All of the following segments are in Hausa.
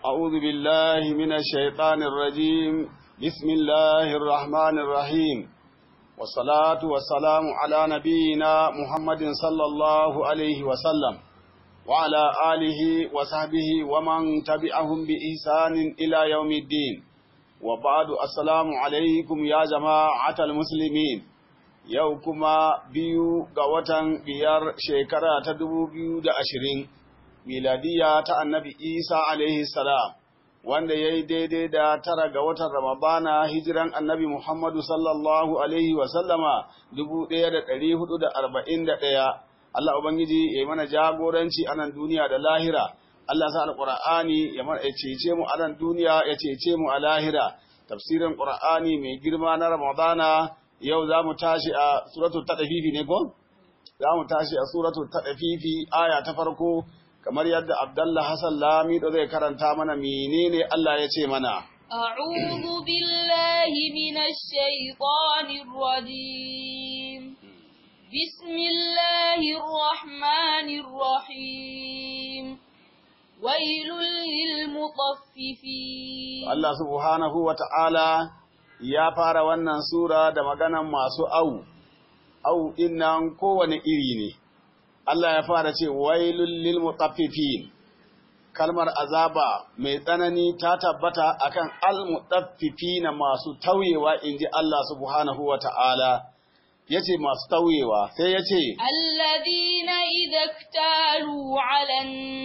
أعوذ بالله من الشيطان الرجيم بسم الله الرحمن الرحيم والصلاة والسلام على نبينا محمد صلى الله عليه وسلم وعلى آله وصحبه ومن تبعهم بإحسان إلى يوم الدين وبعد السلام عليكم يا جماعة المسلمين yau kuma biyu ga watan biyar shekara ta dubu biyu da ashirin miladiya ta annabi isa alaihi salam wanda ya yi daidai da tara ga watan ramadana hijiran annabi muhammadu sallallahu alaihi wasallama dubu ɗaya da ɗari hudu da arba'in da ɗaya allah ubangiji ya yi mana jagoranci a nan duniya da lahira allah sa alƙur'ani ya cece mu a nan duniya ya cece mu a lahira tafsirin ƙur'ani mai girma na ramadana yau za mu tashi a suratul taɗafifi ne ko? Za mu tashi a suratul taɗafifi aya ta farko kamar yadda Abdallah Hassan Lamido zai karanta mana menene Allah ya ce mana. أعوذ بالله من الشيطان الرجيم بسم الله الرحمن الرحيم ويل للمطففين Allah subhanahu wa ta'ala ya fara wannan sura da maganan masu au, au innan kowane iri ne. Allah ya fara ce, wailul lil mutaffifin kalmar azaba mai tsanani ta tabbata akan al mutaffifina masu tauyewa inji Allah subhanahu wa ta'ala. Ya ce masu tauyewa, sai ya ce, Alladina idaktalu ala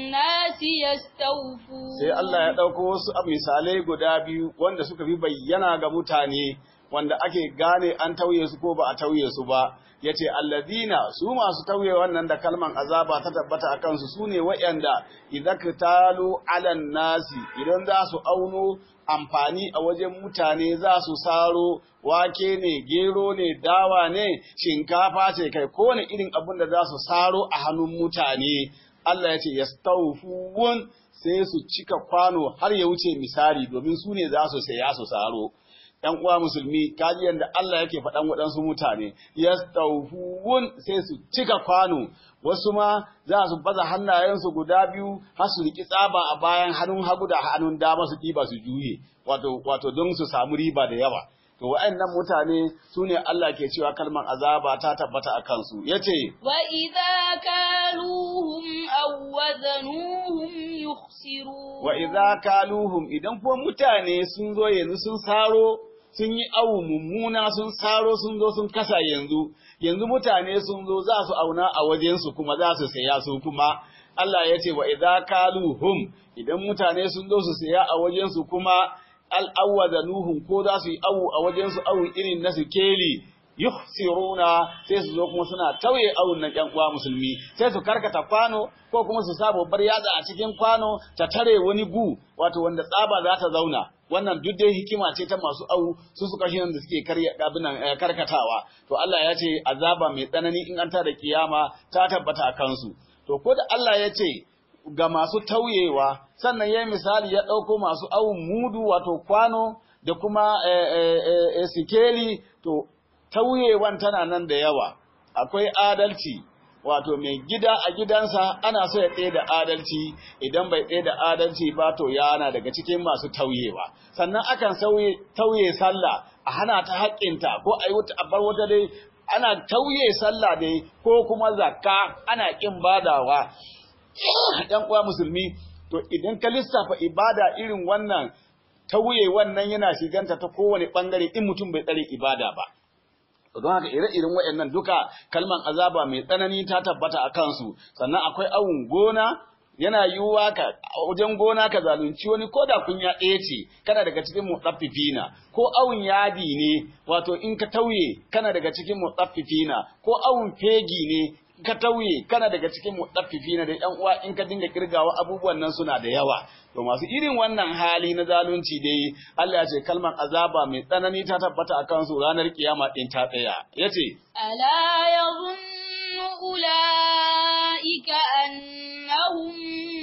nasi yastawfu sai Allah ya ɗauko wasu misalai guda biyu wanda suka fi bayyana ga mutane wanda ake gane an tauye su ko ba a tauye su ba ya ce alladina su masu tauye wannan da kalman azaba ta tabbata a kansu su ne waɗanda idan talu alan nasi idan za su auno amfani a wajen mutane za su saro wake ne gero ne dawa ne shinkafa ce kai kowane irin abin da za su saro a hannun mutane Allah ya ce yastawfuun sai su cika kwano har ya wuce misali domin su ne za su saya su saro ‘yan uwa musulmi kaji yadda Allah yake faɗan waɗansu mutane yastawfuun sai su cika kwano wasu ma za su baza hannayensu guda biyu har su riƙi tsaba a bayan hannun hagu da hannun dama su ɗiba su juye wato wato don su samu riba da yawa to wa'annan mutane su ne Allah ke cewa kalmar azaba ta tabbata a kansu yace wa idza kaluhum aw wazanuhum yukhsirun wa idza kaluhum idan kuma mutane sun zo yanzu sun saro sun yi awu mummuna sun saro sun zo sun kasa yanzu yanzu mutane sun zo za su auna a wajensu kuma za su saya su kuma Allah ya ce wa idza kaluhum idan mutane sun zo su saya a wajensu kuma al'awwazanuhum ko za su yi awu a wajensu awu irin na su keli yukhsiruna sai su zo kuma suna tauye awun na ƴan uwa musulmi sai su karkata kwano ko kuma su sa babbar yatsa a cikin kwano ta tare wani gu wato wanda tsaba za ta zauna wannan duk dai hikima ce ta masu awu su suka shi da suke karya abinan karkatawa to Allah ya ce azaba mai tsanani in an ta da kiyama ta tabbata a kansu to ko da Allah ya ce ga masu tauyewa sannan ya misali ya ɗauko masu awun mudu wato kwano da kuma sikeli to tauyewan tana nan da yawa akwai adalci wato mai gida a gidansa ana so ya tsaye da adalci idan bai tsaye da adalci ba to yana daga cikin masu tauyewa sannan akan tauye sallah a hana ta haƙƙinta ko a yi wata bar wata dai ana tauye sallah dai ko kuma zakka ana ƙin badawa ɗan uwa musulmi to idan ka lissafa ibada irin wannan tauye wannan yana shiganta ta kowane ɓangare in mutum bai tsare ibada ba don haka ire-iren waɗannan duka kalman azaba mai tsanani ta tabbata a kansu sannan akwai awun gona yana yiwuwa ka wajen gona ka zalunci wani ko da kunya ɗaya ce kana daga cikin mutsaffifina ko awun yadi ne wato in ka tauye kana daga cikin mutsaffifina ko awun fegi ne ka tauye kana daga cikin mutaffifina da ƴan uwa in ka dinga kirgawa abubuwan nan suna da yawa to masu irin wannan hali na zalunci dai Allah ya ce kalmar azaba mai tsanani ta tabbata a kansu ranar kiyama din ta tsaya yace ألا يظن أولئك أنهم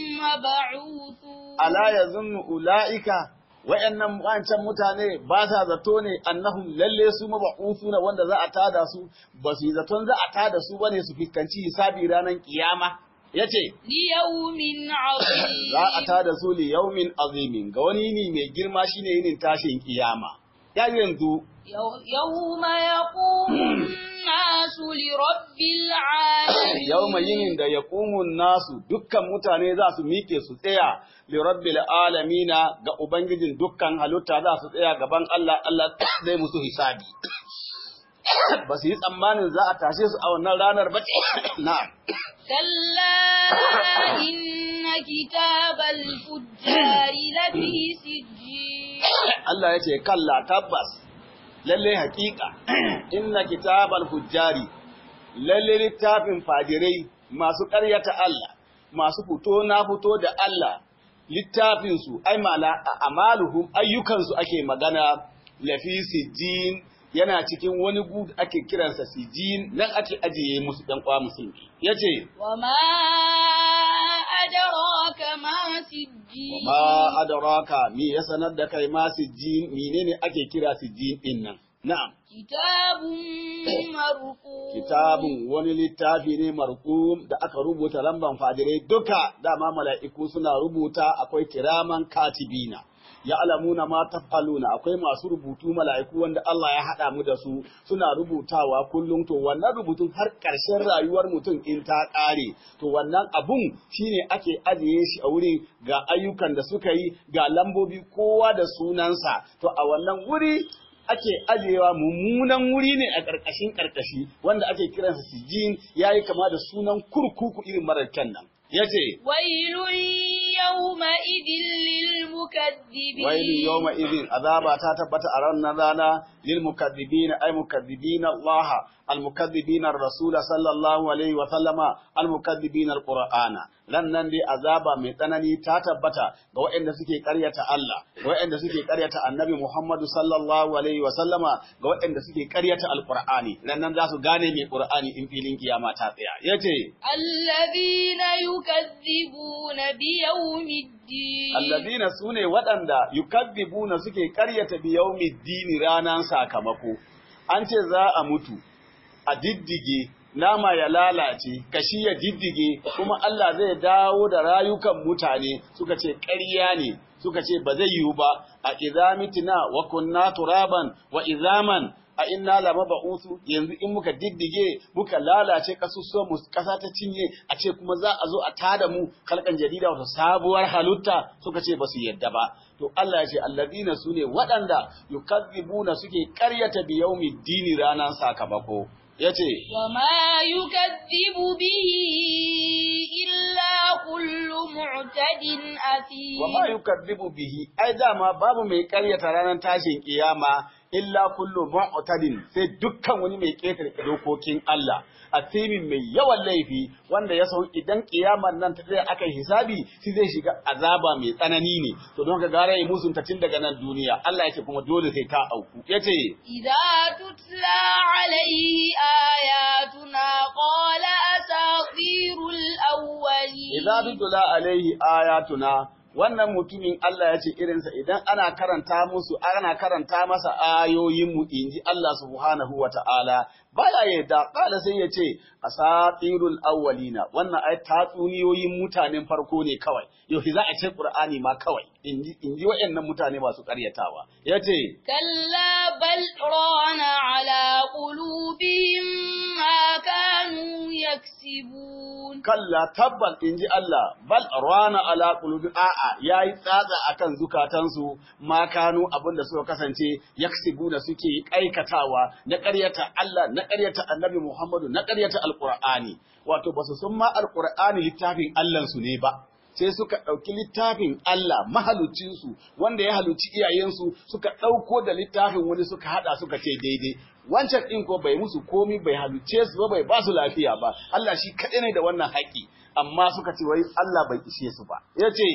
مبعوثون ala yazunnu ulaika wayannan wancan mutane ba sa zato ne annahum lalle su mab'uthuna wanda za a tada su ba su yi zaton za a tada su bane su fiskanci hisabi ranar kiyama yace ليوم عظيم za a tada su li yaumin azimin ga wani yini mai girma shine yinin tashin kiyama ya yanzu يو- يوم يقوم الناس لرب العالمين yauma yinin da ya nasu dukkan mutane za su miƙe su tsaya li rabbil alamina ga ubangijin dukkan halitta za su tsaya gaban Allah Allah zai musu hisabi ba su yi tsammanin za a tashe su a wannan ranar ba na'am كلا إن كتاب الفجار لفي سجين Allah ya ce kalla tabbas lalle hakika inna kitabal fujjari lalle littafin fajirai masu ƙaryata Allah masu fito na fito da Allah littafin su ai mala amaluhum ayyukan su ake magana lafi sijin yana cikin wani gu ake kiransa sijin nan ake ajiye musu ɗan kwa musulmi yace وما أدراك ما سجين ma adraka mi ya sanar da kai ma sijin menene ake kira sijin din nan na'am كتاب مرقوم kitabun wani littafi ne marqum da aka rubuta lamban fajirai duka dama mala'iku suna rubuta akwai kiraman katibina ya alamuna ma tafaluna akwai masu rubutu mala'iku wanda Allah ya haɗa mu da su suna rubutawa kullum to wannan rubutun har ƙarshen rayuwar mutum in ta ƙare to wannan abun shine ake ajiye shi a wurin ga ayyukan da suka yi ga lambobi kowa da sunansa to a wannan wuri ake ajiyewa mummunan wuri ne a ƙarƙashin ƙarƙashi wanda ake kiransa sijin yayi kama da sunan kurkuku irin marar kyan nan yace ويل يومئذ للمكذبين wailu yawma idin azaba ta tabbata a ranar rana lil mukaththibina ay mukaththibina Allah al mukaththibina rasul sallallahu alaihi wa sallama al mukaththibina al qur'ana nan nan dai azaba mai tsanani ta tabbata ga waɗanda suke ƙaryata Allah ga waɗanda suke ƙaryata annabi Muhammadu sallallahu alaihi wa sallama ga waɗanda suke ƙaryata al qur'ani nan nan za su gane mai qur'ani in filin kiyama ta tsaya yace الذين يكذبون بيوم الدين Allazina su ne waɗanda yukazzibuna suke ƙaryata bi yaumiddini ranan sakamako. An ce za a mutu, a diddige, nama ya lalace, kashi ya diddige, kuma Allah zai dawo da rayukan mutane suka ce ƙarya ne, suka ce ba zai yiwu ba, a izamitina wa kunna turaban wa izaman a inna lama ba'usu yanzu in muka diddige muka lalace kasusuwan mu kasa ta cinye a ce kuma za a zo a tada mu kalkan jarida wata sabuwar halitta suka ce ba su yadda ba to Allah ya ce alladina sune waɗanda yukazzibuna suke ƙaryata bi dini ranan sakamako yace وما يكذب به إلا كل معتد أثيم wa ma yukadzibu bihi ai dama babu mai ƙaryata ranar tashin kiyama illa kullu mu'tadin sai dukkan wani mai ƙetare dokokin Allah asimin mai yawan laifi wanda ya san idan kiyamar nan ta tsaya aka yi hisabi shi zai shiga azaba mai tsanani ne to don ka gara yi musun ta tun daga nan duniya Allah yake kuma dole sai ta auku yace إذا تتلى عليه آياتنا قال أساطير الأولين idza tutla alaihi ayatuna wannan mutumin Allah ya ce irinsa idan ana karanta musu ana karanta masa ayoyin mu inji Allah subhanahu wa ta'ala baya yadda kala sai ya ce asatirul awwalina wannan ai tatsuniyoyin mutanen farko ne kawai yau za a ce qur'ani ma kawai inji inji wayannan mutane masu karyatawa yace كلا بل ران على قلوبهم ما كانوا يكسبون kalla tabbas in ji Allah bal rana ala qulubi a'a yayi tsatsa akan zukatansu ma kanu abinda suka kasance yaksibuna suke aikatawa na ƙaryata Allah na ƙaryata Annabi Muhammadu na ƙaryata Alqur'ani wato basu san ma Alqur'ani littafin Allah su ne ba sai suka ɗauki littafin Allah mahalucinsu wanda ya haluci iyayensu suka ɗauko da littafin wani suka haɗa suka ce daidai wancan ɗin ko bai musu komi bai haluce su ba bai ba su lafiya ba Allah shi kaɗai ne da wannan haƙƙi amma suka ce wai Allah bai ishe su ba ya ce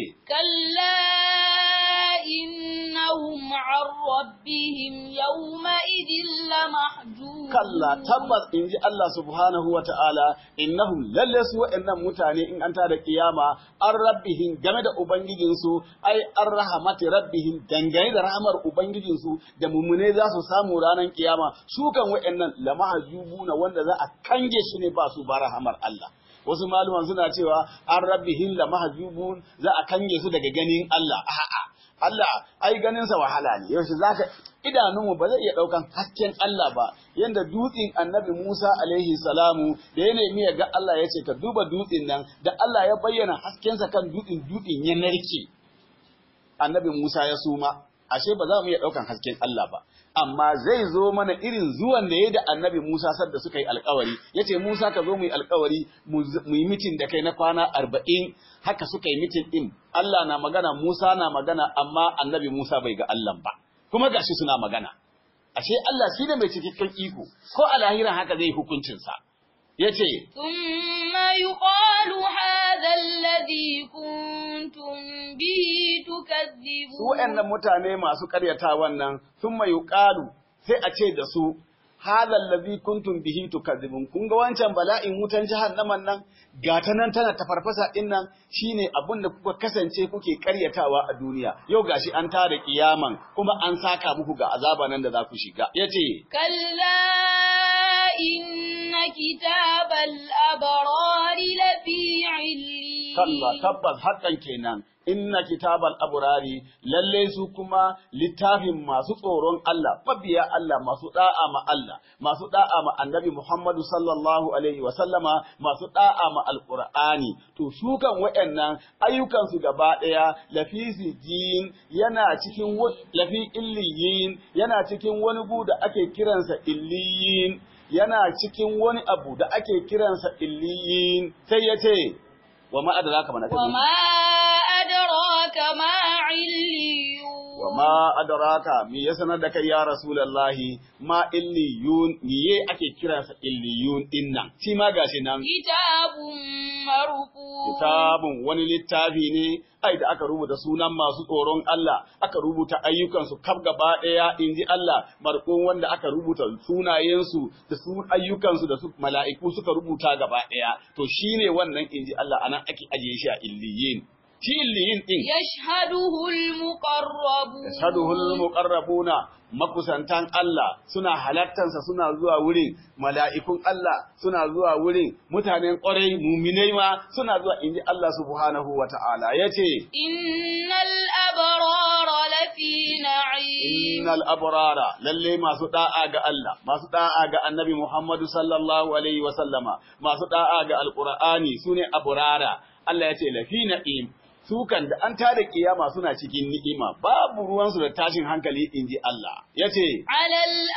كلا إنهم عن ربهم يومئذ لمحجوبون kalla tabbas in ji Allah subhanahu wa ta'ala innahum lalle su waɗannan mutane in an tada kiyama an rabbihim game da ubangijinsu ai an rahamati rabbihim dangane da rahamar ubangijinsu da mummune za su samu ranar kiyama su kan waɗannan lamahajubuna wanda za a kange su ne ba su ba rahamar Allah wasu maluman suna cewa an rabbihim la mahjubun za a kange su daga ganin Allah a'a Allah ai ganin sa wahala ne yaushe zaka idanunmu ba zai iya daukan hasken Allah ba yanda dutsen annabi Musa alaihi salamu da ya nemi ya ga Allah ya ce ka duba dutsen nan da Allah ya bayyana haskensa kan dutsen dutsen ya narke annabi Musa ya suma ashe ba za mu iya daukan hasken Allah ba amma zai zo mana irin zuwan da ya da annabi Musa sadda suka yi alkawari ya ce Musa ka zo mu yi alkawari mu yi mitin da kai na kwana arba'in haka suka yi mitin ɗin Allah na magana Musa na magana amma annabi Musa bai ga Allah ba kuma gashi suna magana ashe Allah shi ne mai cikakken iko ko a lahiran haka zai hukuncinsa ya ce ثم يقال هذا الذي كنتم به تكذبون su waɗannan mutane masu ƙaryata wannan sun mai yuƙalu sai a ce da su hadha allazi kuntum bihi tukadzibun kun ga wancan bala'in wutan jahannaman nan gata nan tana tafarfasa din nan shine abin da kuka kasance kuke ƙaryatawa a duniya yau gashi an tare kiyaman kuma an saka muku ga azaba nan da za ku shiga yace كلا إن كتاب الأبرار لفي عليين kalla tabbas hakan kenan inna kitabal abrari lalle su kuma littafin masu tsoron Allah mabiya Allah masu da'a ma Allah masu da'a ma annabi Muhammadu sallallahu alaihi wa sallama masu da'a ma alqur'ani to su kan wayannan ayyukan su gaba daya lafi sijin yana cikin wa- lafi illiyin yana cikin wani gu da ake kiransa illiyin yana cikin wani abu da ake kiransa illiyin sai ya ce wa ma adraka mana kaji وما أدراك ما عليون wa ma adraka mi ya sanar da kai ya rasulullahi ma illiyun miye ake kiransa illiyun dinnan shi ma gashi nan كتاب مرقوم kitabun wani littafi ne ai da aka rubuta sunan masu tsoron Allah aka rubuta ayyukansu kaf gaba ɗaya in ji Allah markon wanda aka rubuta sunayensu da su ayyukansu da su mala'iku suka rubuta gaba ɗaya to shine wannan in ji Allah anan ake ajiye shi a illiyin shi illiyin din يشهده المقربون yashhaduhul muqarrabuna makusantan Allah suna halattansa suna zuwa wurin mala'ikun Allah suna zuwa wurin mutanen ƙwarai muminai ma suna zuwa inji Allah subhanahu wa ta'ala yace إن الأبرار لفي نعيم innal abrara lalle masu da'a ga Allah masu da'a ga Annabi Muhammadu sallallahu alaihi wa sallama masu da'a ga Alqur'ani sune abrara Allah yace lafi na'im su kan da an tada kiyama suna cikin ni'ima babu ruwansu da tashin hankali inji Allah yace على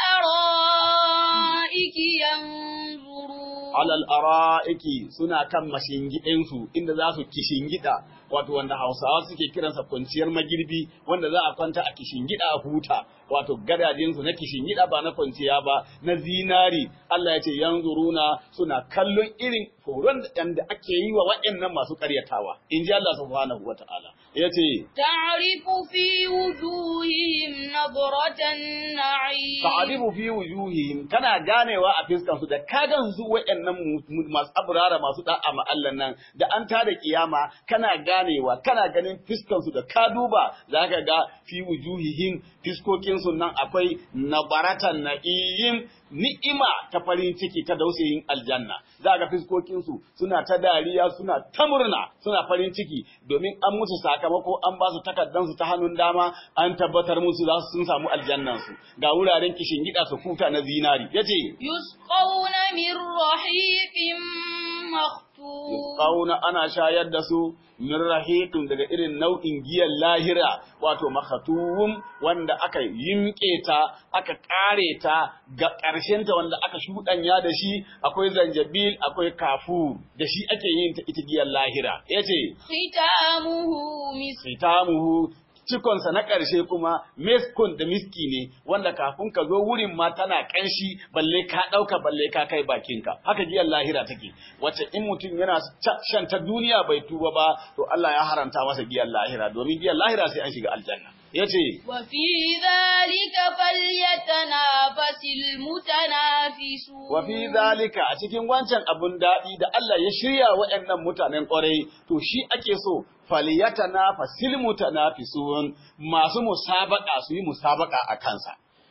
الأرائك ينظرون alal ara'iki suna kan mashingiɗinsu inda za su kishingida wato wanda Hausawa suke kiransa kwanciyar magirbi wanda za a kwanta a kishingida a huta wato gadajinsu na kishingida ba na kwanciya ba na zinari Allah ya ce yanzuruna suna kallon irin horon da yanda ake yi wa waɗannan masu ƙaryatawa in ji Allah subhanahu wata'ala ya ce تعرف في وجوههم نظرة النعيم ta'arifu fi wujuhihim kana ganewa a fiskan su da ka gan su wayannan mu- masu abrara masu da'a ma Allah nan da an tada kiyama kana ganewa kana ganin fiskan su da ka duba zaka ga fi wujuhihim fiskokin su nan akwai nabaratan na'im ni'ima ta farin ciki ta dausayin aljanna zaka fiskokin su suna ta dariya suna ta murna suna farin ciki domin an musu sakamako an ba su takaddan su ta hannun dama an tabbatar musu za su sun samu aljannan su ga wuraren kishin gida su kuta na zinari yace يسقون من رحيق مختوم kauna ana shayar da su min rahiqin daga irin nau'in giyan lahira wato makhatum wanda aka yimke ta aka kare ta ga ƙarshen ta wanda aka shudanya da shi akwai zanjabil akwai kafu da shi ake yin ta ita giyan lahira yace ختامه مسك fitamuhu cikonsa na ƙarshe kuma meskun da miski ne wanda kafin ka zo wurin ma tana ƙanshi balle ka ɗauka balle ka kai bakinka haka giyar lahira take wacce in mutum yana ca- shan ta duniya bai tuba ba to Allah ya haramta masa giyar lahira domin giyar lahira sai an shiga aljanna yace وفي ذلك فليتنافس المتنافسون wa fi zalika a cikin wancan abun daɗi da Allah ya shirya waɗannan mutanen ƙwarai to shi ake so faliyatana fasil mutanafisun masu musabaka su yi musabaka a kansa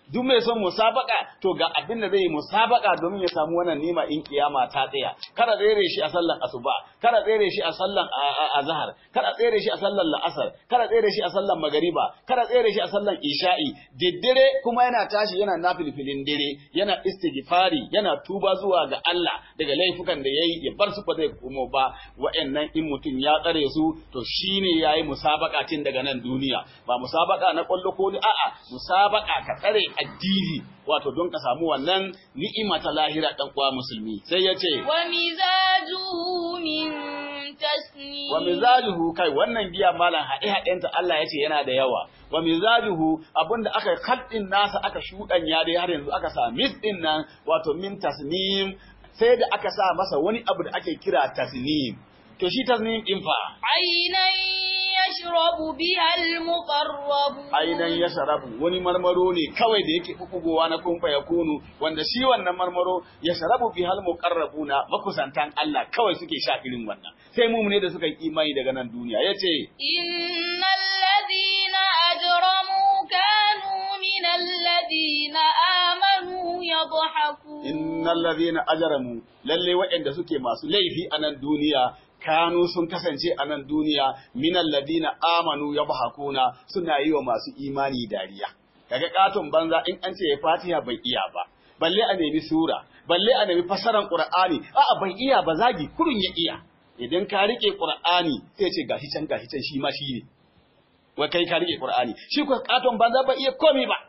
duk mai son musabaka to ga abin da zai yi musabaka domin ya samu wannan nima in kiyama ta tsaya kada tsere shi a sallan asuba kada tsere shi a sallan azhar kada tsere shi a sallan la'asar kada tsere shi a sallan magariba kada tsere shi a sallan isha'i diddire kuma yana tashi yana nafilfilin dire yana istighfari yana tuba zuwa ga Allah daga laifukan da yayi ya bar su ba zai komo ba wa'annan in mutum ya tsare su to shine yayi musabaka tun daga nan duniya ba musabaka na kwallo ko a'a musabaka ka tsare addini wato don ka samu wannan ni'ima ta lahira dan uwa musulmi sai ya ce wa mizajuhu min tasnim wa mizajuhu kai wannan giya malam haɗe haɗenta Allah ya ce yana da yawa wa mizajuhu abinda aka kaddin nasa aka shuɗanya dai har yanzu aka sa mis din nan wato min tasnim sai da aka sa masa wani abu da ake kira tasnim to shi tasnim din fa ainan yashrabu biha al-muqarrabun ainan yashrabu wani marmaro ne kawai da yake bubugowa na kumfa ya kunu wanda shi wannan marmaro yashrabu biha al-muqarrabuna makusantan Allah kawai suke sha irin wannan sai mu ne da suka yi imani daga nan duniya yace innal ladina ajramu kanu min alladina amanu yadhakun innal ladina ajramu lalle waɗanda suke masu laifi a nan duniya kanu sun kasance a nan duniya minal ladina amanu yabhakuna suna yi wa masu imani dariya kaga katon banza in an ce Fatiha bai iya ba balle a nemi sura balle a nemi fasaran Qur'ani a'a bai iya ba zagi kurun ya iya idan ka rike Qur'ani sai ce gashi can gashi can shi ma shi ne wai kai ka rike Qur'ani shi ko katon banza bai iya komai ba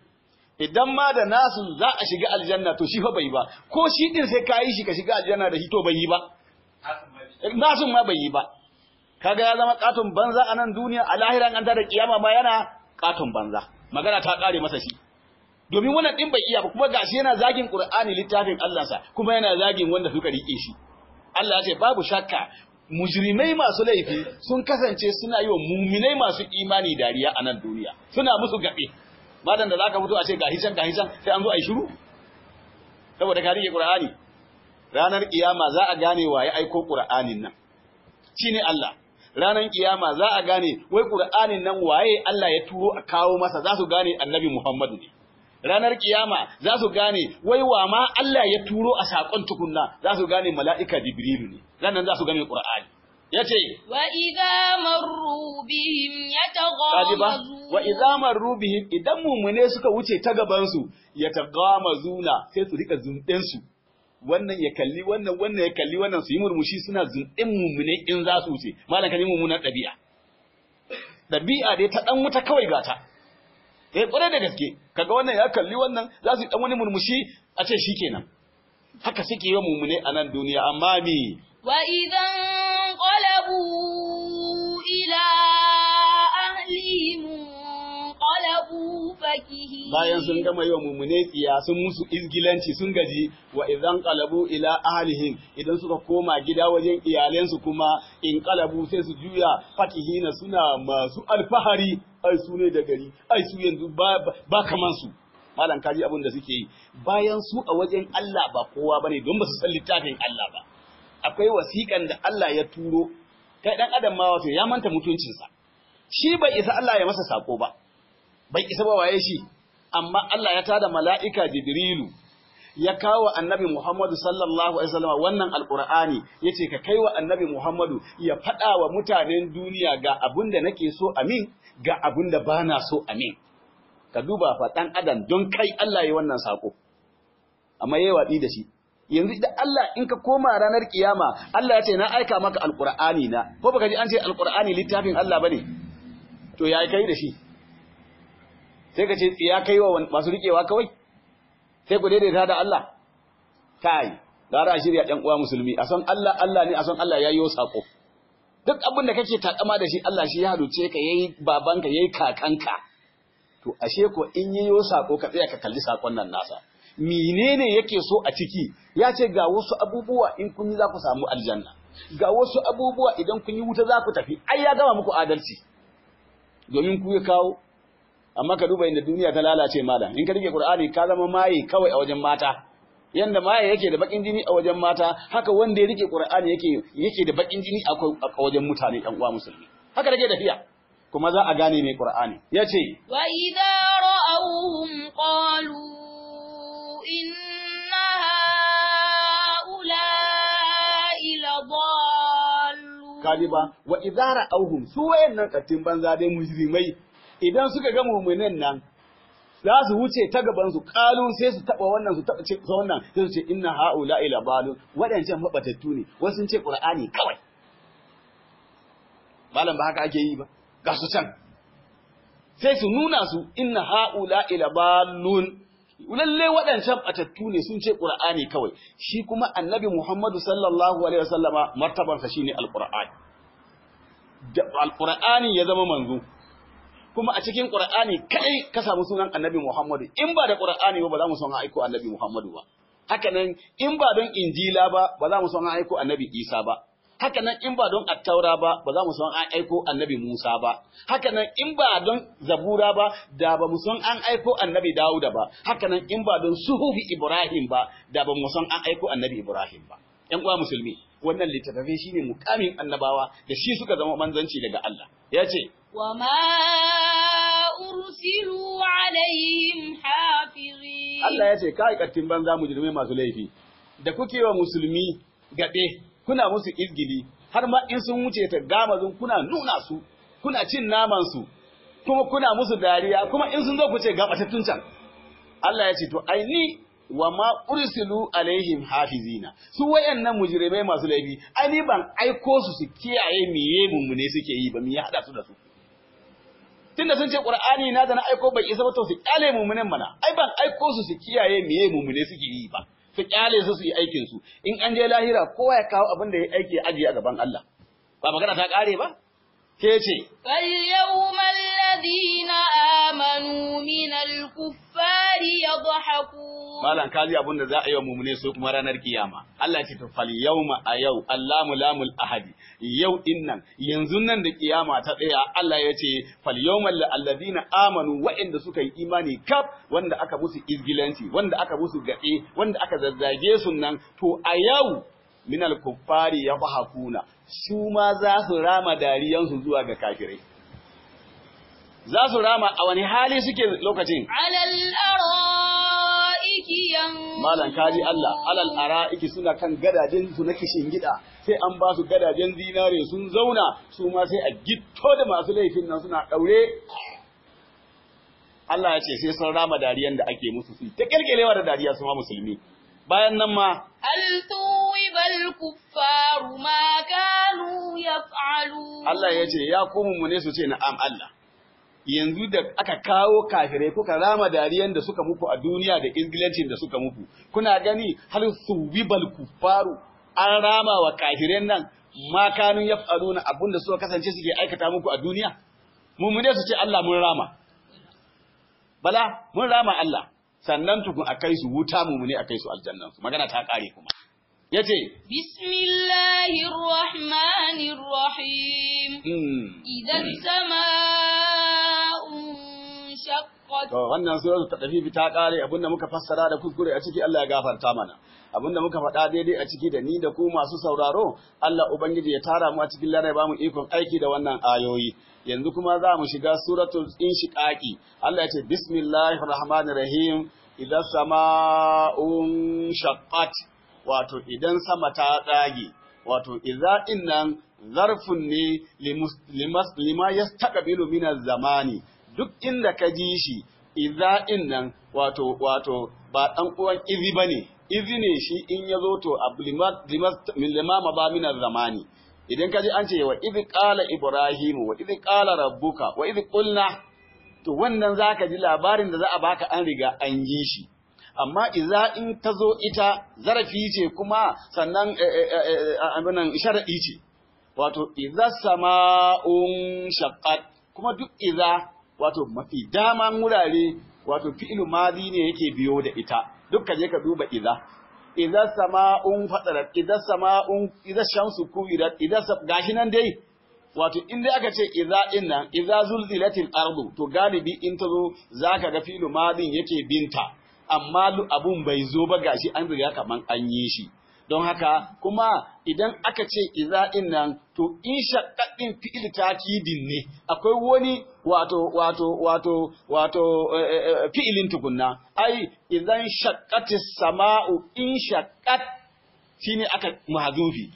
idan ma da nasu za a shiga aljanna to shi fa bai ba ko shi din sai ka yi shi ka shiga aljanna da shi to bai yi ba nasun ma bai yi ba kaga ya zama katon banza a nan duniya a lahiran an da kiyama ma yana katon banza magana ta kare masa shi domin wannan din bai iya ba kuma gashi yana zagin qur'ani littafin Allah sa kuma yana zagin wanda suka rike shi Allah ya ce babu shakka mujrimai masu laifi sun kasance suna yi wa muminai masu imani dariya a nan duniya suna musu gabe madan da zaka fito a ce gahi can gahi can sai an zo a yi shiru saboda ka rike qur'ani ranar kiyama za a gane wa ya aiko Qur'anin nan shine Allah ranar kiyama za a gane wai Qur'anin nan waye Allah ya turo a kawo masa za su gane Annabi Muhammadu ne ranar kiyama za su gane wai wa ma Allah ya turo a sakon tukunna za su gane mala'ika Jibrilu ne ranar za su gane Qur'ani yace wa idza marru bihim kaji ba yataghamazun wa idza marru bihim idan mumune suka wuce ta gaban su yatagamazuna sai su rika zunɗen su wannan ya kalli wannan wannan ya kalli wannan su yi murmushi suna zunɗin mummune in za su wuce malam kan yi mummunan ɗabi'a ɗabi'a dai ta ɗan wuta kawai gata eh ƙwarai da gaske kaga wannan ya kalli wannan za su yi ɗan wani murmushi a ce shi kenan haka suke yi wa mummune a nan duniya amma me wa idan qalabu ila ahlihim qalabu fakihin bayan sun gama yi wa mummune tsiya sun musu izgilanci sun gaji wa idan qalabu ila ahlihim idan suka koma gida wajen iyalensu kuma in qalabu sai su juya fatihina suna masu alfahari ai su ne da gari ai su yanzu ba, ba kaman su malam kaji abin da suke yi bayan su a wajen Allah ba kowa bane don ba su san littafin Allah ba akwai wasiƙan da Allah ya turo kai dan adam ma wato ya manta mutuncinsa shi bai isa Allah ya masa sako ba bai isa ba waye shi amma Allah ya tada mala'ika Jibrilu ya kawo annabi Muhammadu sallallahu alaihi wasallam wannan alqur'ani yace ka kai wa annabi Muhammadu ya faɗa wa mutanen duniya ga abin da nake so amin ga abin da bana so amin ka duba fa dan adam don kai Allah ya wannan sako amma yayi watsi da shi yanzu idan Allah in ka koma ranar kiyama Allah ya ce na aika maka alqur'ani na ko baka ji an ce alqur'ani littafin Allah bane to yayi kai da shi sai ka ce tsiya kai wa masu riƙewa kawai sai ku daidaita da Allah kai gara a shirya ɗan uwa musulmi a san Allah Allah ne a san Allah ya yi sako duk abin da kake takama da shi Allah shi ya haluce ka yayi babanka yayi kakanka to ashe ko in yi sako ka tsaya ka kalli sakon nan nasa menene yake so a ciki ya ce ga wasu abubuwa in kun yi za ku samu aljanna ga wasu abubuwa idan kun yi wuta za ku tafi ai ya gama muku adalci domin ku ya kawo amma ka duba inda duniya ta lalace malam in ka rike qur'ani ka zama maye kawai a wajen mata yanda maye yake da bakin jini a wajen mata haka wanda ya rike qur'ani yake yake da bakin jini a wajen mutane ɗan uwa musulmi haka rage tafiya kuma za a gane mai qur'ani yace wa idza رأوهم قالوا إن هؤلاء لضالون kaji ba wa idara auhum su wayannan kattin banza dai mujrimai idan suka ga mu'minan nan za su wuce ta gaban su kalu sai su taba wannan su taba ce wannan sai su ce inna haula ila balun wadancan mabatattu ne wasu sun ce qur'ani kawai malam ba haka ake yi ba ga su can sai su nuna su inna haula ila balun lalle waɗancan batattu ne sun ce qur'ani kawai shi kuma annabi muhammadu sallallahu alaihi wasallama martabarsa shine alqur'ani da alqur'ani ya zama manzo kuma a cikin qur'ani kai ka samu sunan annabi muhammadu in ba da qur'ani ba ba za mu son aiko annabi muhammadu ba haka nan in ba don injila ba ba za mu son aiko annabi isa ba haka nan in ba don attaura ba ba za mu san an aiko annabi Musa ba haka nan in ba don zabura ba da ba mu san an aiko annabi Dawuda ba haka nan in ba don suhufi Ibrahim ba da ba mu san an aiko annabi Ibrahim ba ƴan uwa musulmi wannan littattafai shine mukamin annabawa da shi suka zama manzanci daga Allah ya ce وما أرسلوا عليهم حافظين Allah ya ce kai kattin banza mujrimai masu laifi da kuke wa musulmi gaɗe kuna musu izgili har ma in sun wuce ta gamazin kuna nuna su kuna cin naman su kuma kuna musu dariya kuma in sun zo ku ce gabatattun can Allah ya ce to ai ni wa ma ursilu alaihim hafizina su wayannan mujrimai masu laifi ai ni ban aiko su su kiyaye miye mummune suke yi ba mi ya hada su da su tunda sun ce qur'ani na da na aiko bai isa ba to su kyale mummunen mana ai ban aiko su su kiyaye miye mummune suke yi ba su kyale su su yi aikin su in an je lahira kowa ya kawo abin da ya aiki ya ajiye a gaban Allah ba magana ta kare ba ke ce فاليوم الذين آمنوا من الكفار يضحكون malam kaji abin da za a yi wa mumune su kuma ranar kiyama Allah ce to fal yawma a yau Allahu lamul ahadi yau innan yanzu nan da kiyama ta tsaya Allah ya ce fal yawmal alladhina amanu wa'inda suka yi imani kaf wanda aka musu izgilanci wanda aka musu gaɗe wanda aka zazzage su nan to a yau minal kuffari yadhakuna su ma za su rama dariyansu zuwa ga kafirai za su rama a wani hali suke lokacin على الأرائك ينظرون malam kaji Allah alal ara'iki suna kan gadajen su na kishin gida sai an ba su gadajen zinare sun zauna su ma sai a gitto da masu laifin nan suna daure Allah ya ce sai sun rama dariyan da ake musu su ta kelkelewa da dariya su ma musulmi bayan nan ma هل ثوب الكفار ما كانوا يفعلون Allah ya ce ya komu mu ne su ce na'am Allah yanzu da aka kawo kafirai kuka rama dariyan da suka muku a duniya da izgilancin da suka muku kuna gani hal suwibal kufaru an rama wa kafirai nan ma kanun yaf'aluna abinda suka kasance suke aikata muku a duniya mumune su ce Allah mun rama bala mun rama Allah sannan tukun akai su wuta mumune akai su aljannan su magana ta kare kuma yace بسم الله الرحمن الرحيم mm, إذا السماء انشقت To wannan suratul tadafifi ta kare abinda muka fassara da kuskure a ciki Allah ya gafarta mana. Abinda muka faɗa daidai a ciki da ni da ku masu sauraro, Allah Ubangiji ya tara mu a cikin larai ba mu ikon aiki da wannan ayoyi. Yanzu kuma za mu shiga suratul inshiqaqi. Allah ya ce bismillahir rahmanir rahim idan sama'un shaqqat wato idan sama ta tsage wato idza innan zarfun ne limus- limas- lima yastaqbilu min zamani duk inda ka ji shi idza innan wato wato ba dan uwan izi bane izi ne shi in yazo to ablimat limas min limama ba min zamani idan ka ji an ce wa idh qala ibrahimu wa idh qala rabbuka wa idh qulna to wannan zaka ji labarin da za a baka an riga an yi shi amma iza in ta zo ita zarafi ce kuma sannan abinan sharaɗi ce wato iza sama'un shaqqat kuma duk iza wato mafi daman wurare wato fi'il madi ne yake biyo da ita duk ka je ka duba iza iza sama'un fadarat iza sama'un iza shamsu kuwirat iza gashi nan dai wato in dai aka ce iza din nan iza zulzilatil ardu to galibi in ta zo zaka ga fi'il madin yake binta amma abun bai zo ba gashi an riga kaman an yi shi don haka kuma idan aka ce iza din nan to in shaqqaqin fi'il takidin ne akwai wani wato wato wato wato fi'ilin tukunna ai idan shaqqatis sama'u in shaqqat shine aka mahzufi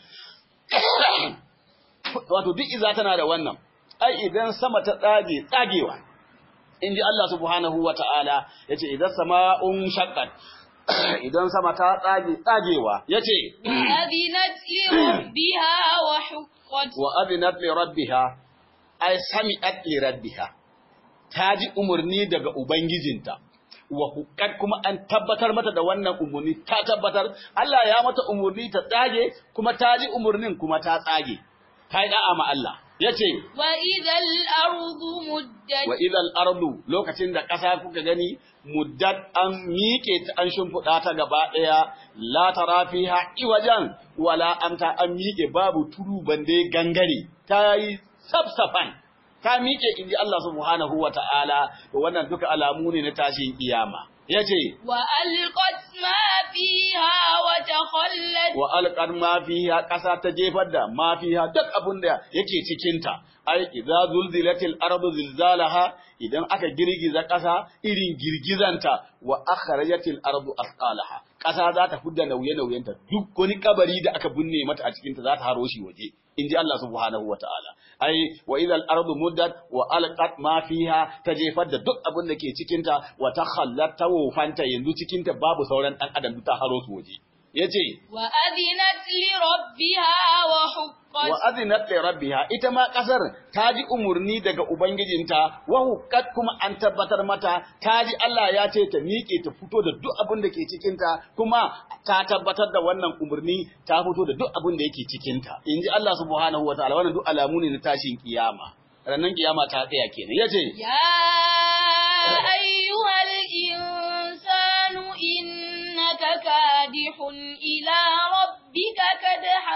wato duk iza tana da wannan ai idan sama ta tsage tsagewa inji Allah subhanahu wata'ala yace idan sama'un shaqqat idan sama ta tsage tsagewa yace وأذنت لربها وحقت wa adinat li rabbiha ay sami'at li rabbiha ta ji umarni daga ubangijinta wa hukat kuma an tabbatar mata da wannan umarni ta tabbatar Allah ya mata umarni ta tsage kuma ta ji umarnin kuma ta tsage ta yi da'a ma Allah yace وإذا الأرض مدت wa idal ardu lokacin da ƙasa kuka gani muddat an miƙe ta an shimfiɗa ta gaba ɗaya la tara fiha iwajan wala amta an miƙe babu turu bande gangare ta yi safsafan ta miƙe inji Allah subhanahu wa ta'ala to wannan duka alamu ne na tashin kiyama yace وألقت ما فيها وتخلت wa alqad ma fiha ƙasa ta jefar da ma fiha duk abin da yake cikin ta ai idza zulzilatil ardu zilzalaha idan aka girgiza ƙasa irin girgizanta wa akhrajatil ardu asqalaha ƙasa za ta fudda nauye nauyenta duk wani kabari da aka binne mata a cikin ta za ta haro shi waje inji Allah subhanahu wataala ai wa idal ardu muddat wa alqat ma fiha ta jefar da duk abin da ke cikin ta wa takhallat tawfanta yanzu cikin ta babu sauran dan adam ta haro su waje yace وأذنت لربها وحقت wa azinat li rabbiha ita ma kasar ta ji umurni daga ubangijinta wa hukat kuma an tabbatar mata ta ji Allah ya ce ta miƙe ta fito da duk abin da ke cikin ta kuma ta tabbatar da wannan umurni ta fito da duk abin da yake cikin ta inji Allah subhanahu wataala wannan duk alamu ne na tashin kiyama ranan kiyama ta tsaya kenan yace يا أيها الإنسان إنك كادح إلى ربك كدحا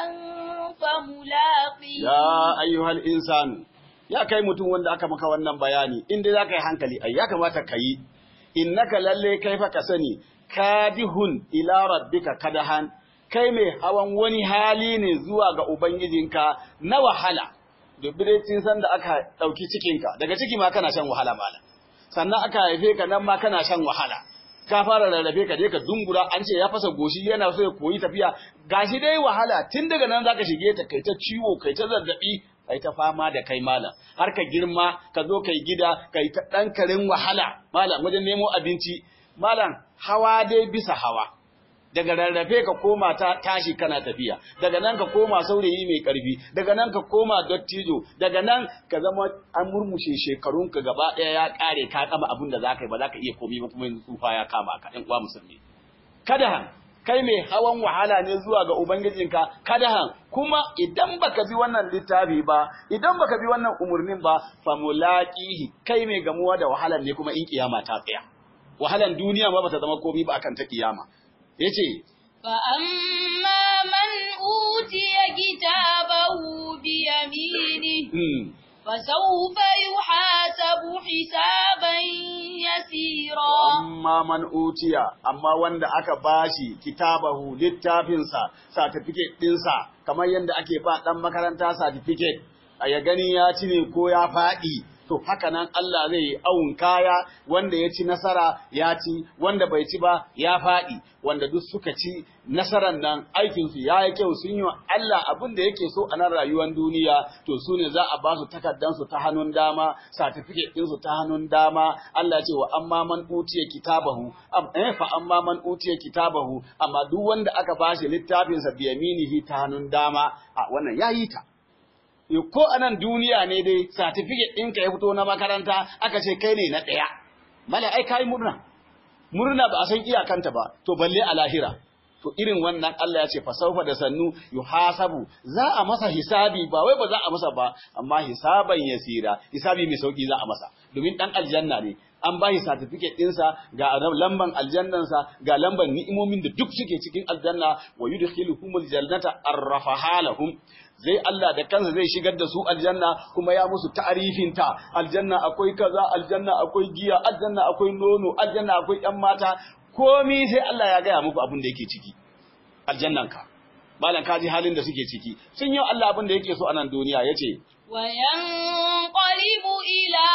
فملاقيه ya ayyuhal insanu ya kai mutum wanda aka maka wannan bayani in dai zaka yi hankali ai ya kamata ka yi innaka lalle kai fa ka sani kadihun ila rabbika kadahan kai mai hawan wani hali ne zuwa ga ubangijinka na wahala dubbiratin san da aka dauki cikinka daga ciki ma kana shan wahala mala sannan aka haife ka nan ma kana shan wahala ka fara rarrafe ka je ka dungura an ce ya fasa goshi yana so ya koyi tafiya gashi dai wahala tun daga nan zaka shige ta kai ta ciwo kai ta zazzabi kai ta fama da kai malam har ka girma ka zo kai gida kai ta dan karin wahala malam wajen nemo abinci malam hawa dai bisa hawa daga rarrafe ka koma ta tashi kana tafiya daga nan ka koma saurayi mai karfi daga nan ka koma dottijo daga nan ka zama an murmushe shekarun ka gaba daya ya kare ka kama abin da zaka yi ba zaka iya komai ba kuma yanzu tsufa ya kama ka ɗan uwa musulmi kadahan kai mai hawan wahala ne zuwa ga ubangijinka kadahan kuma idan baka bi wannan littafi ba idan baka bi wannan umurnin ba fa mulaqihi kai mai gamuwa da wahalan ne kuma in kiyama ta tsaya wahalan duniya ma bata zama komai ba akan ta kiyama yace فأما من أوتي كتابه بيمينه hmm, فسوف يحاسب حسابا يسيرا amma man utiya amma wanda aka bashi kitabahu littafinsa certificate ɗinsa kamar yadda ake ba ɗan makaranta certificate a ya gani ya ci ne ko ya faɗi to haka nan Allah zai yi awun kaya wanda ya ci nasara ya ci wanda bai ci ba ya faɗi wanda duk suka ci nasaran nan aikinsu ya yi kyau sun yi wa Allah abin da yake so a nan rayuwar duniya to su ne za a ba su takardansu ta hannun dama certificate ɗinsu ta hannun dama Allah ce wa amma man utiya kitabahu am eh fa amma man utiya kitabahu amma duk wanda aka ba shi littafinsa biyaminihi ta hannun dama a wannan yayi ta Yo, ko a nan duniya ne dai certificate ɗinka ya fito na makaranta aka ce kai ne na ɗaya mala ai kai murna murna ba a san iyakanta ba to balle a lahira to irin wannan Allah ya ce fa saufa da sannu yuhasabu za a masa hisabi ba wai ba za a masa ba amma hisaban yasira hisabi mai sauki za a masa domin dan aljanna ne an ba shi certificate ɗinsa ga lamban aljannansa ga lamban ni'imomin da duk suke cikin aljanna wa yudkhiluhumul jannata arrafaha lahum zai Allah da kansa zai shigar da su aljanna kuma ya musu ta'arifin ta aljanna akwai kaza aljanna akwai giya aljanna akwai nono aljanna akwai ƴan mata komi sai Allah ya gaya muku abin da yake ciki aljannanka malam kaji halin da suke ciki sun yi Allah abin da yake so a nan duniya yace وينقلب إلى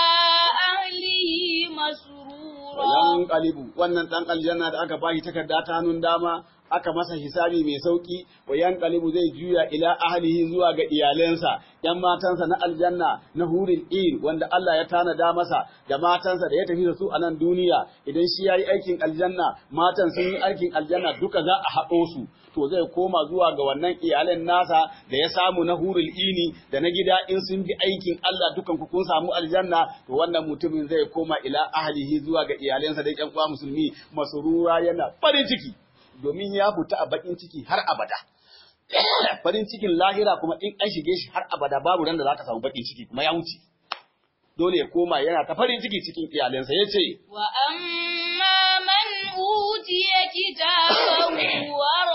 أهله مسرورا wayan qalibu wannan dan aljanna da aka bashi takarda ta hannun dama aka masa hisabi mai sauki wayan qalibu zai juya ila ahlihi zuwa ga iyalansa yan matansa na aljanna na hurin in wanda Allah ya tanada masa da matansa da ya tafi da su a nan duniya idan shi yayi aikin aljanna matan sun yi aikin aljanna duka za a haɗo su to zai koma zuwa ga wannan iyalan nasa da ya samu na hurul ini da na gida in sun bi aikin Allah dukan ku kun samu aljanna to wannan mutumin zai koma ila ahlihi zuwa ga iyalansa da ƴan uwa musulmi masurura yana farin ciki domin ya fita a bakin ciki har abada farin cikin lahira kuma in an shige shi har abada babu ran da zaka samu bakin ciki kuma ya wuce dole ya koma yana ta farin ciki cikin iyalansa yace وأما من أوتي كتابه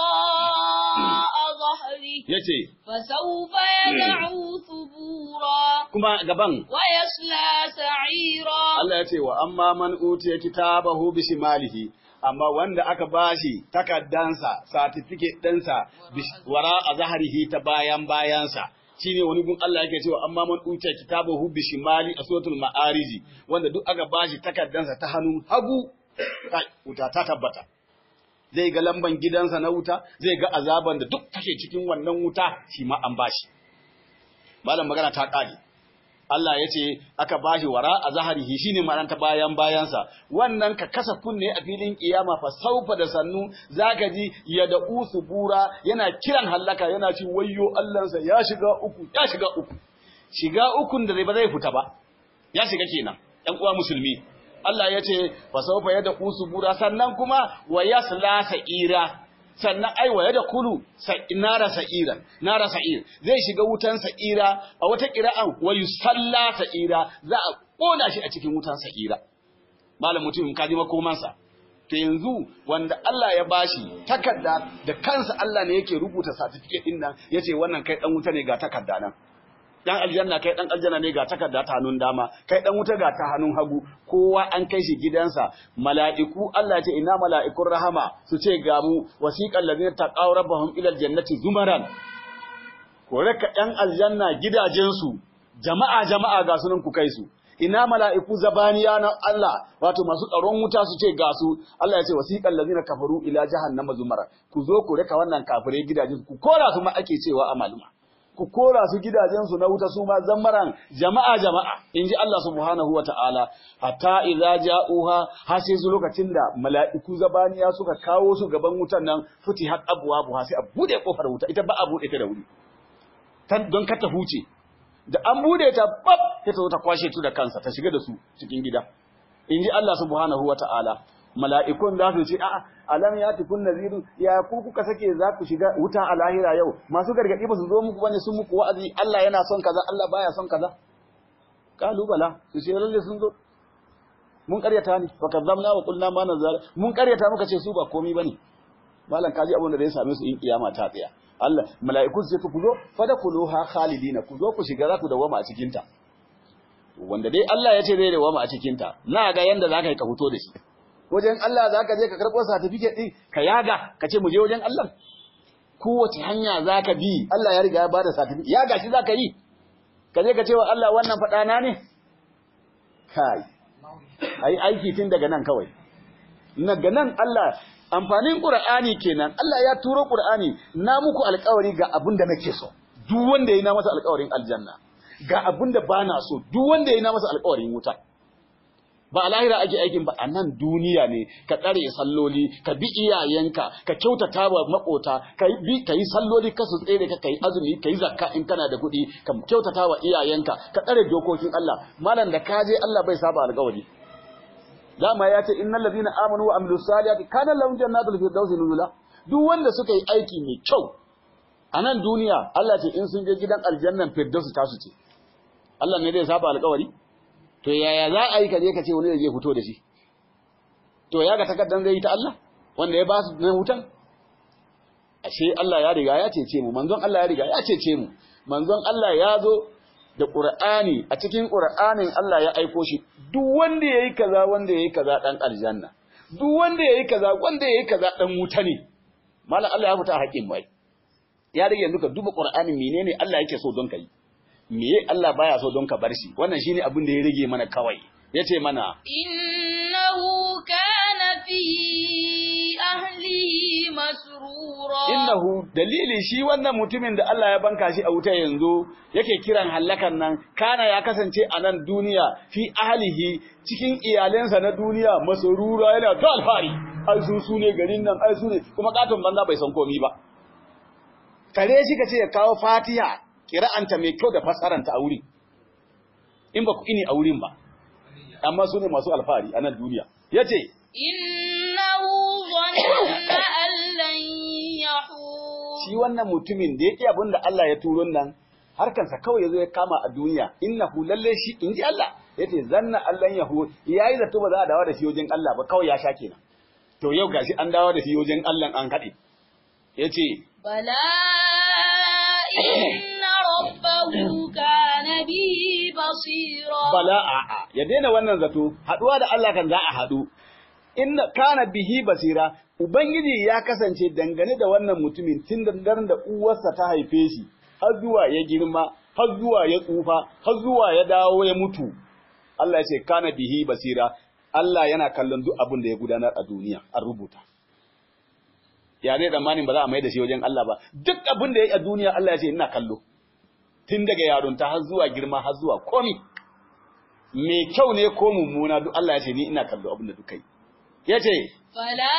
وراء ظهره yace فسوف يدعو ثبورا kuma gaban ويصلى سعيرا Allah ya ce wa amma man utiya kitabahu bi shimalihi amma wanda aka bashi takaddansa certificate ɗinsa bish- wara a zaharihi ta bayan bayansa shine wani gun Allah yake cewa amma man utiya kitabahu bi shimali a suratul ma'ariji wanda duk aka bashi takaddansa ta hannun hagu kai wuta ta tabbata zai ga lamban gidansa na wuta zai ga azaban da duk take cikin wannan wuta shi ma an bashi malam magana ta ƙare Allah ya ce aka bashi wara a zaharihi shine ma'anar ta bayan bayansa wannan ka kasa kunne a filin kiyama fa saufa da sannu zaka ji ya da usu bura yana kiran hallaka yana ci wayyo Allahnsa ya shiga uku ya shiga uku shiga ukun da ba zai fita ba ya shiga kenan ɗan uwa musulmi Allah ya ce fa saufa ya da usu bura sannan kuma wa yasla sa'ira sannan ai waye da kulu nara sa'ira nara sa'ir zai shiga wutan sa'ira a wata qira'an wa yusalla sa'ira za a kona shi a cikin wutan sa'ira malam mutum ka ji makomansa to yanzu wanda Allah ya bashi takarda da kansa Allah ne yake rubuta certificate din nan yace wannan kai dan wuta ne ga takarda nan dan aljanna kai dan aljanna ne ga takarda ta hannun dama kai dan wuta ga ta hannun hagu kowa an kai shi gidansa mala'iku Allah ya ce ina mala'ikun rahama su ce ga mu wasiqal ladina taqaw rabbahum ila aljannati zumaran ko raka ɗan aljanna gidajensu jama'a jama'a ga sunan ku kai su ina mala'iku zabaniya na Allah wato masu tsaron wuta su ce ga su Allah ya ce wasiqal ladina kafaru ila jahannama zumara ku zo ku raka wannan kafirai gidajen ku kora su ma ake cewa a maluma ku kora su gidajensu na wuta su ma zammaran jama'a jama'a in ji Allah subhanahu wata'ala hatta idza ja'uha har sai su lokacin da mala'iku zabaniya suka kawo su gaban wutan nan futihat abwabuha sai a bude kofar wuta ita ba a bude ta da wuri tan don ka ta huce da an bude ta bab sai ta zo ta kwashe tu da kansa ta shiga da su cikin gida in ji Allah subhanahu wata'ala mala'ikun za su ce a'a alam ya tukun naziru ya ku kuka sake za ku shiga wuta a lahira yau masu gargadi ba su zo muku bane sun muku wa'azi Allah yana son kaza Allah baya son kaza kalu bala su ce lalle sun zo mun karyata ne fa kazzamna wa qulna ma nazar mun karyata muka ce su ba komai bane malam kaji abin da zai same su in kiyama ta tsaya Allah mala'iku su ce ku zo fadakuluha khalidina ku zo ku shiga za ku dawama a cikin ta wanda dai Allah ya ce zai dawama a cikin ta na ga yanda zaka yi ka fito da shi wajen Allah za ka je ka karɓo certificate ɗin ka yaga ka ce mu je wajen Allah kowace hanya za ka bi Allah ya riga ya bada certificate yaga shi za ka yi ka je ka ce wa Allah wannan faɗana ne kai ai aiki tun daga nan kawai daga nan Allah amfanin Qur'ani kenan Allah ya turo Qur'ani na muku alƙawari ga abin da nake so duk wanda yayi na masa alƙawarin aljanna ga abin da bana so duk wanda yayi na masa alƙawarin wuta ba a lahira ake aikin ba a nan duniya ne ka tsare salloli ka bi iyayenka ka kyautata wa makota ka yi ka yi salloli ka su tsere ka kai azumi ka yi zakka in kana da kuɗi ka kyautata wa iyayenka ka tsare dokokin Allah malam da ka je Allah bai saba alƙawari dama ya ce innal ladina amanu wa amilus salihati kana lahum jannatul firdausi nuzula duk wanda suka yi aiki mai kyau a nan duniya Allah ce in sun je gidan aljannan firdausi tasu ce Allah ne zai saba alƙawari to yaya za a yi ka je ka ce wani da zai fito da shi to ya ga takaddan zai yi ta Allah wanda ya ba su na hutan ashe Allah ya riga ya cece mu manzon Allah ya riga ya cece mu manzon Allah ya zo da Qur'ani a cikin Qur'anin Allah ya aiko shi duk wanda yayi kaza wanda yayi kaza dan aljanna duk wanda yayi kaza wanda yayi kaza dan wuta ne mallan Allah ya fita haƙin mai ya rage yanzu ka duba Qur'ani menene Allah yake so don kai meye Allah baya so don ka bar shi wannan shine abin da ya rage mana kawai yace mana إنه كان في أهله مسرورا innahu dalili shi wannan mutumin da Allah ya banka shi a wuta yanzu yake kiran hallakan nan kana ya kasance a nan duniya fi ahlihi cikin iyalensa na duniya masrura yana ta alfari ai su su ne garin nan ai su ne kuma katon banza bai san komi ba kare shi kace ya kawo Fatiha kira'anta mai kyau da fasaranta a wuri in ba ku ini a wurin ba amma su ne masu alfari a nan duniya yace إنه ظن أن لن يحور shi wannan mutumin da yake abin da Allah ya turo nan harkansa kawai yazo ya kama a duniya innahu lalle shi inji Allah yace zanna Allah yahu yayi zato ba za a dawo da shi wajen Allah ba kawai ya sha kenan to yau gashi an dawo da shi wajen Allah an kade yace بلى إن ربه كان به بصيرا bala a'a ya daina wannan zato haduwa da Allah kan za a hadu inna kana bihi basira ubangiji ya kasance dangane da wannan mutumin tun da daren da uwarsa ta haife shi har zuwa ya girma har zuwa ya tsufa har zuwa ya dawo ya mutu Allah ya ce kana bihi basira Allah yana kallon duk abin da ya gudanar a duniya an rubuta ya ne tsammanin ba za a mai da shi wajen Allah ba duk abin da ya yi a duniya Allah ya ce ina kallo tun daga yarunta har zuwa girma har zuwa komi mai kyau ne ko mummuna duk Allah ya ce ni ina kallo abin da duka yi ya ce فلا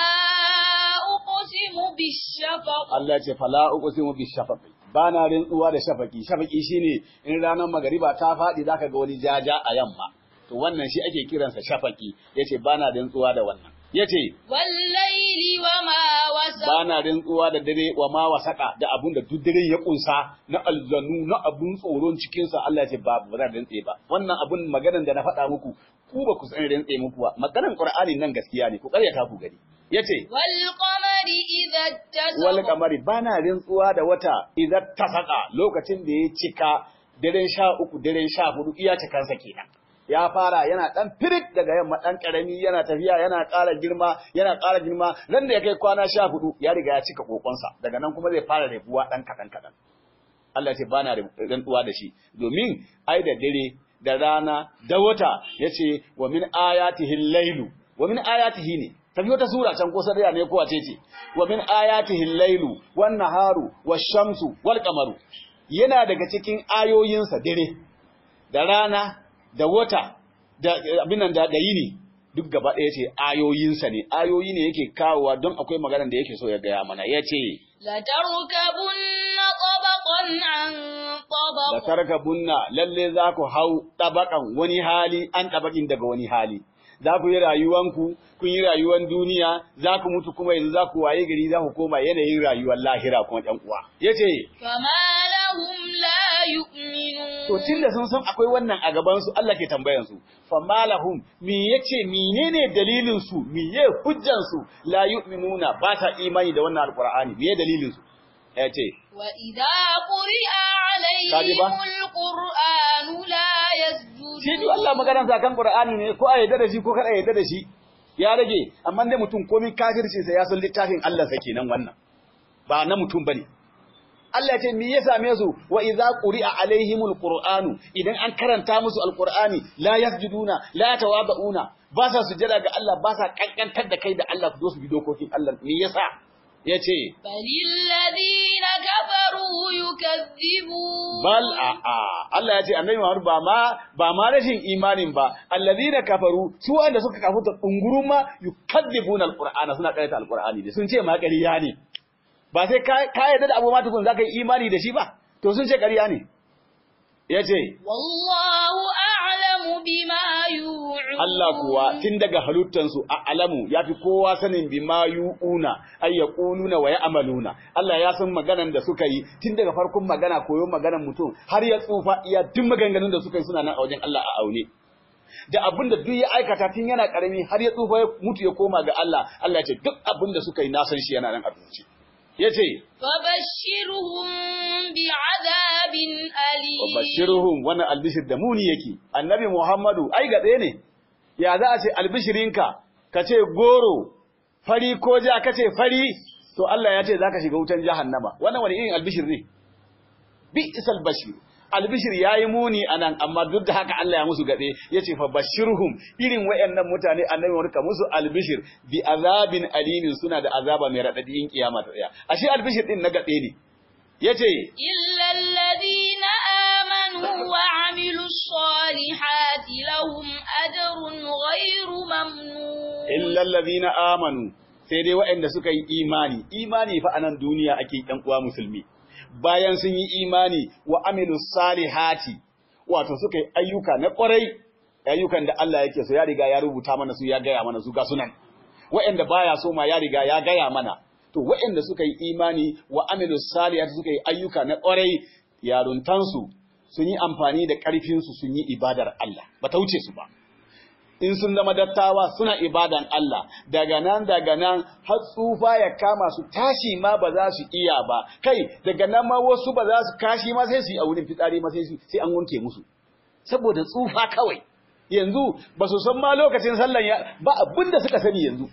أقسم بالشفق Allah ya ce fala uqsimu bi shafaqi bana rintsuwa da shafaqi shafaqi shine in ranar magariba ta fadi zaka ga wani jaja a yamma to wannan shi ake kiransa shafaqi yace bana rintsuwa da wannan yace والليل وما وسق bana rintsuwa da dare wa ma wasaka da abun da duk dare ya kunsa na alzanu na abun tsoron cikin sa Allah ya ce ba ba zan rintse ba wannan abun maganan da na faɗa muku ku ba ku san rintse muku ba maganan Qur'ani nan gaskiya ne ku ƙaryata ku gari yace والقمر إذا اتسق wal kamari bana rintsuwa da wata idan tasaka lokacin da ya cika daren sha uku daren sha hudu iya cikansa kenan ya fara yana dan firit daga yamma dan karami yana tafiya yana ƙara girma yana ƙara girma nan da ya kai kwana sha hudu ya riga ya cika kokonsa daga nan kuma zai fara rabuwa dan kadan kadan Allah ya ce bana rantsuwa da shi domin ai da dare da rana da wata yace wa min ayatihi al-lailu wa min ayatihi ne tafi wata sura can ko sarriya ne ko wace ce wa min ayatihi al-lailu wan naharu wash-shamsu wal qamaru yana daga cikin ayoyinsa dare da rana da wata da abin nan da da yini duk gaba ɗaya ce ayoyinsa ne ayoyi ne yake kawowa don akwai maganar da yake so ya gaya mana yace لتركبن طبقا عن da طبق tarkabunna lalle za ku hau tabakan wani hali an tabakin daga wani hali za ku yi rayuwanku kun yi rayuwan duniya za ku mutu kuma yanzu za ku waye gari za ku koma yanayin rayuwar lahira kuma ɗan uwa yace فما لهم لا يؤمنون to tunda sun san akwai wannan a gaban su Allah ke tambayan su fa malahum me yace menene dalilin su meye hujjan su la yu'minuna ba ta imani da wannan alqur'ani meye dalilin su yace وإذا قرئ كاذبة. عليهم القرآن لا يسجدون shi duk Allah maganar sa kan Qur'ani ne ko a yadda da shi ko kada a yadda da shi ya rage amma dai mutum komai kafirci sa ya san littafin Allah sa kenan wannan ba na mutum bane Allah ya ce me ya same su wa idza quri'a alaihimul qur'anu idan an karanta musu alqur'ani la yasjuduna la tawaduna ba sa sujada ga Allah ba sa kankantar da kai da Allah ku zo su bi dokokin Allah me yasa yace بل الذين كفروا يكذبون bal a a Allah ya ce annabi Muhammad ba ma ba ma rashin imanin ba alladhina kafaru su wanda suka kafuta dungurun ma yukadzibuna alqur'ana suna karanta alqur'ani ne sun ce ma ƙarya ne ba sai ka ka yarda da abu ma tukun zaka yi imani da shi ba to sun ce ƙarya ne yace والله أعلم بما يوعون Allah kuwa tun daga halittansu a alamu ya fi kowa sanin bi ma yu'una ay yaquluna wa ya'maluna Allah ya san maganan da suka yi tun daga farkon magana koyon maganan mutum har ya tsufa iya duk maganganun da suka yi suna nan a wajen Allah a aune da abin da duk ya aikata tun yana karami har ya tsufa ya mutu ya koma ga Allah Allah ya ce duk abin da suka yi na san shi yana nan a rubuce yace فبشرهم بعذاب أليم Bashirhum wannan albishir da muni yake annabi Muhammadu ai gaɗe ne ya za a ce albishirinka ka ce goro fari ko ja ka ce fari to Allah ya ce zaka shiga wutan jahannama wannan wani irin albishir ne bi isal bashir albishir yayi muni anan amma duk da haka Allah ya musu gade yace fa bashirhum irin wayannan mutane annabi warka musu albishir bi azabin alimin suna da azaba mai radadi in kiyama ta tsaya ashe albishir din na gade ne yace إلا الذين آمنوا وعملوا الصالحات لهم أجر غير ممنون illa allazina amanu sai dai waɗanda suka yi imani imani fa anan duniya ake ɗan uwa musulmi bayan sun yi imani wa amilu salihati wato suka yi ayyuka na ƙwarai ayyukan da Allah yake so ya riga ya rubuta mana su ya gaya mana su ga sunan waɗanda baya so ma ya riga ya gaya mana to waɗanda suka yi imani wa amilu salihati suka yi ayyuka na ƙwarai yaruntansu sun yi amfani da ƙarfinsu sun yi ibadar Allah ba ta wuce su ba in sun zama dattawa suna ibadan Allah daga nan daga nan har tsufa ya kama su tashi ma ba za su iya ba kai daga nan ma wasu ba za su kashi ma sai su yi a wurin fitsari ma sai su sai an wanke musu saboda tsufa kawai yanzu ba su san ma lokacin sallan ya ba abin da suka sani yanzu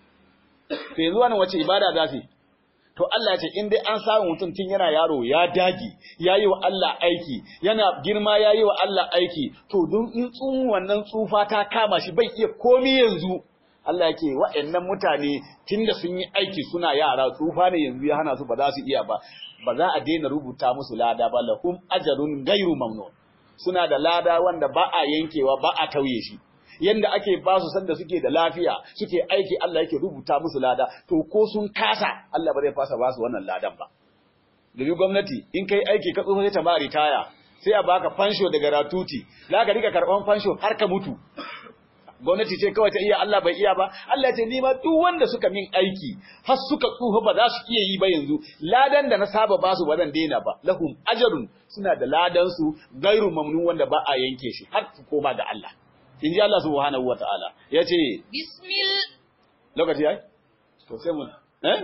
to yanzu wannan wace ibada za su yi to Allah ya ce in dai an samu mutum tun yana yaro ya dagi ya yi wa Allah aiki yana girma ya yi wa Allah aiki to don in tsun wannan tsufa ta kama shi bai iya komi yanzu Allah yake wa'annan mutane tunda sun yi aiki suna yara tsufa ne yanzu ya hana su ba za su iya ba ba za a daina rubuta musu lada ba lahum ajrun ghairu mamnun suna da lada wanda ba a yankewa ba a tauye shi yanda ake ba su sanda suke da lafiya suke aiki Allah yake rubuta musu lada to ko sun kasa Allah ba zai fasa ba su wannan ladan ba domin gwamnati in kai aiki ka tsufa sai ta ba ritaya sai a baka fansho daga ratuti za ka rika karban fansho har ka mutu gwamnati ce kawai ta iya Allah bai iya ba Allah ce ni ma duk wanda suka min aiki har suka tsufa ba za su iya yi ba yanzu ladan da na saba ba su ba zan daina ba lahum ajrun suna da ladan su gairu mamnun wanda ba a yanke shi har su koma ga Allah in ji Allah subhanahu wataala yace Bismil lokaci yayi to sai mu eh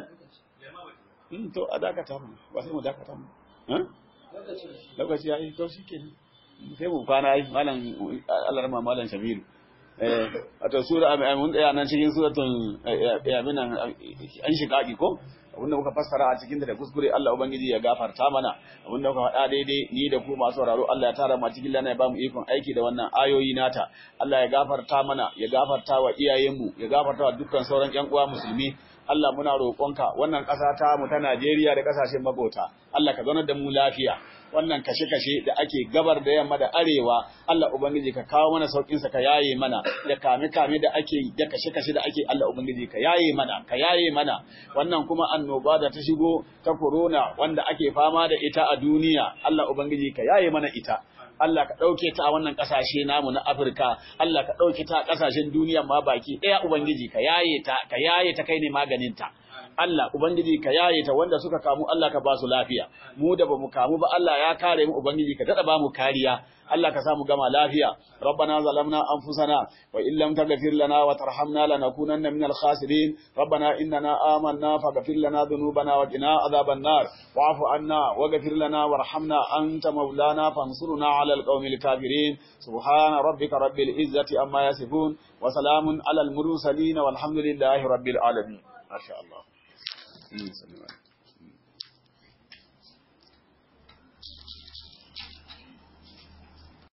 Mm, to a dakata mu ba sai mu dakata mu eh lokaci yayi to shikenan sai mu kwana ai malam Allah rahma malam Shabiru eh wato sura mun tsaya nan cikin suratul ya minan an shiqaqi ko abinda muka fassara a cikin da kuskure Allah ubangiji ya gafarta mana abinda muka faɗa daidai ni da ku masu sauraro Allah ya tara mu cikin lana ya bamu ikon aiki da wannan ayoyi nata Allah ya gafarta mana ya gafarta wa iyayenmu ya gafarta wa dukkan sauran ƴan uwa musulmi Allah muna roƙonka wannan ƙasa ta mu ta Najeriya da ƙasashen magota Allah ka zaunar da mu lafiya wannan kashe-kashe da ake gabar da yamma da arewa Allah ubangiji ka kawo mana saukin sa ka yaye mana da kame-kame da ake da kashe-kashe da ake Allah ubangiji ka yaye mana ka yaye mana wannan kuma annoba da ta shigo ta corona wanda ake fama da ita a duniya Allah ubangiji ka yaye mana ita Allah ka ɗauke ta a wannan ƙasashe namu na Afirka, Allah ka ɗauke ta a ƙasashen duniya ma baki ɗaya Ubangiji ka yaye ta, ka yaye ta kai ne maganinta. Allah Ubangiji ka yaye ta wanda suka kamu Allah ka ba su lafiya, mu da ba mu kamu ba Allah ya kare mu Ubangiji ka daɗa ba mu kariya, Allah ka sa mu gama lafiya. Rabbana zalamna anfusana wa in lam taghfir lana wa tarhamna lanakunanna minal khasirin. Rabbana innana amanna faghfir lana dhunubana wa qina adhaban nar. Wa'fu anna waghfir lana warhamna anta maulana fansurna 'alal qaumil kafirin. Subhana rabbika rabbil izzati amma yasifun wa salamun 'alal mursalin walhamdulillahi rabbil alamin. Ma sha Allah.